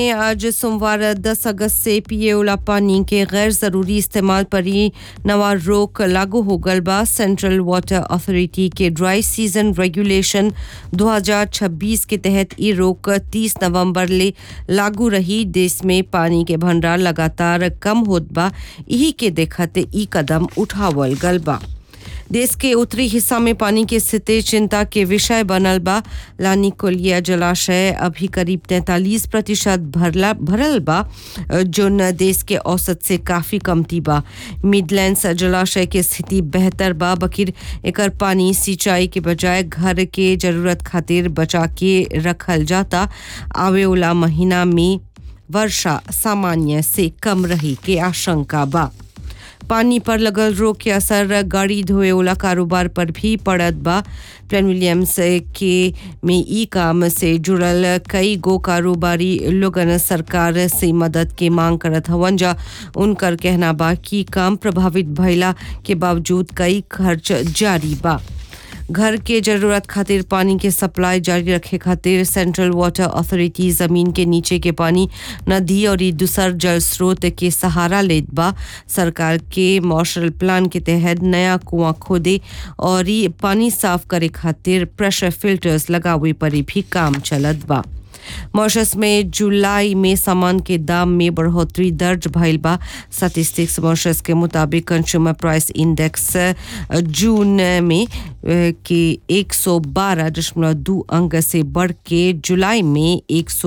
आज सोमवार 10 अगस्त से पिए वाला पानी के गैर जरूरी इस्तेमाल पर ही नवा रोक लागू हो गल बा सेंट्रल वाटर अथॉरिटी के ड्राई सीजन रेगुलेशन 2026 के तहत ई रोक 30 नवंबर ले लागू रही देश में पानी के भंडार लगातार कम होत बा यही के देखते ई कदम उठावल गल बा देश के उत्तरी हिस्सा में पानी की स्थिति चिंता के विषय बनल बा लानी कोलिया जलाशय अभी करीब 43 प्रतिशत भरला भरल बा जोन देश के औसत से काफी कमती बा मिडलैंड्स जलाशय के स्थिति बेहतर बा बकिर एकर पानी सिंचाई के बजाय घर के जरूरत खातिर बचा के रखल जाता आवे वाला महीना में वर्षा सामान्य से कम रही के आशंका बा पानी पर लगल रोग के असर गाड़ी धोए वाला कारोबार पर भी पड़त बा प्लेन विलियम्स के में ई काम से जुड़ल कई गो कारोबारी लोगन सरकार से मदद के मांग करत हवन जा उनकर कहना बा कि काम प्रभावित भइला के बावजूद कई खर्च जारी बा घर के जरूरत खातिर पानी के सप्लाई जारी रखे खातिर सेंट्रल वाटर अथॉरिटी जमीन के नीचे के पानी नदी और दूसर जल स्रोत के सहारा लेत बा सरकार के मार्शल प्लान के तहत नया कुआं खोदे और ई पानी साफ करे खातिर प्रेशर फिल्टर्स लगावे पर भी काम चलत बा मॉरिशस में जुलाई में सामान के दाम में बढ़ोतरी दर्ज भइल बा स्टैटिस्टिक्स मॉरिशस के मुताबिक कंज्यूमर प्राइस इंडेक्स जून में के 112.2 अंक से बढ़ के जुलाई में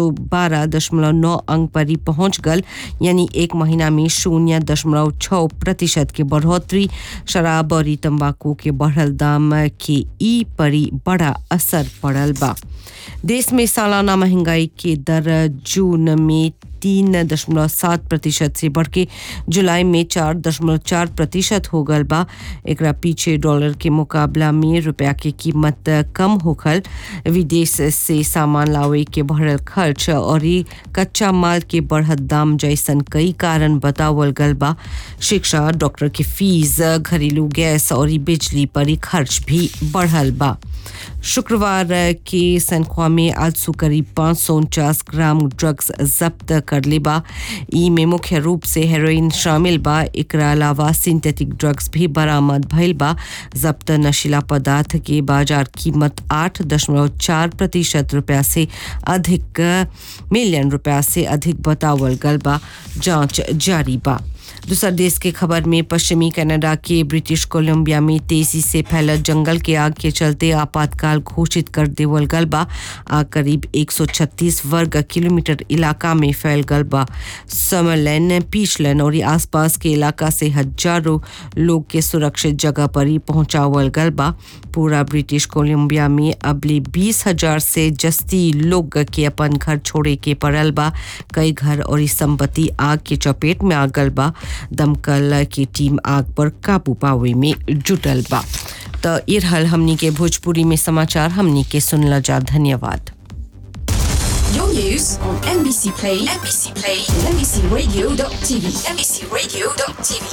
112.9 अंक पर ही पहुंच गल यानी एक महीना में शून्य दशमलव छः प्रतिशत के बढ़ोतरी शराब और तंबाकू के बढ़ल दाम के ई पर ही बड़ा असर पड़ल बा देश में सालाना महंगाई के दर जून में तीन दशमलव सात प्रतिशत से बढ़ के जुलाई में चार दशमलव चार प्रतिशत हो गल बा एकरा पीछे डॉलर के मुकाबला में रुपया के कीमत कम होखल विदेश से सामान लावे के बढ़ल खर्च और कच्चा माल के बढ़त दाम जैसन कई कारण बतावल गल बा शिक्षा डॉक्टर के फीस घरेलू गैस और बिजली पर खर्च भी बढ़ल बा शुक्रवार के सनख्वा में आज सु करीब पाँच सौ उनचास ग्राम ड्रग्स जब्त कर ले बा ई में मुख्य रूप से हेरोइन शामिल बा एकरा अलावा सिंथेटिक ड्रग्स भी बरामद भइल बा जब्त नशीला पदार्थ के बाजार कीमत आठ दशमलव चार प्रतिशत रुपया से अधिक मिलियन रुपया से अधिक बतावल गल बा जांच जारी बा दूसर देश के खबर में पश्चिमी कनाडा के ब्रिटिश कोलंबिया में तेजी से फैलत जंगल के आग के चलते आपातकाल घोषित कर देवल गल बा आग करीब 136 वर्ग किलोमीटर इलाका में फैल गल बा समरलैन पीछलन और आसपास के इलाका से हजारों लोग के सुरक्षित जगह पर ही पहुंचावल गल बा पूरा ब्रिटिश कोलंबिया में अबले बीस हजार से जस्ती लोग के अपन घर छोड़े के पड़ल बा कई घर और संपत्ति आग के चपेट में आ गल बा दमकल की टीम आग पर काबू पावे में जुटल बा तो ये रहल हमनी के भोजपुरी में समाचार हमनी के सुनला जा धन्यवाद Your news on NBC Play, NBC Play, and NBCRadio.tv, NBCRadio.tv.